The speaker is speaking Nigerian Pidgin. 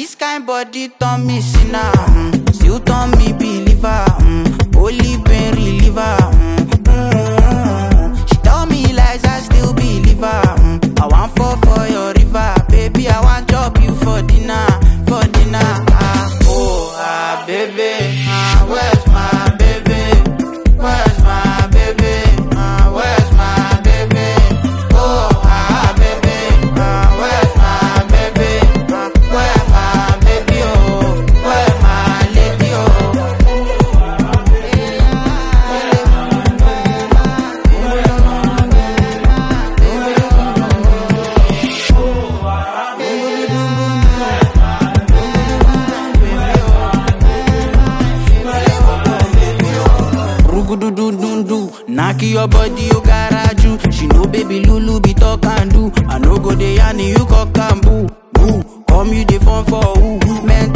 this kind body turn me sinner, mm. still turn me believer. Mm. Holy pain reliever. Mm. Mm. She tell me lies, I still believe her. Mm. I want fall for your river, baby. I want chop you for dinner, for dinner. Ah, oh, ah, baby, ah, where's my baby? Where's my baby? Ah, where's my baby? Oh, ah, baby, ah, where's my baby? Ah, where my baby? Oh, where my lady? Oh. Rugududundu, knock your body, you garaju. She know baby Lulu be talk and do. I no go dey yarn you cock and boo. Boo, come you dey phone for who? Men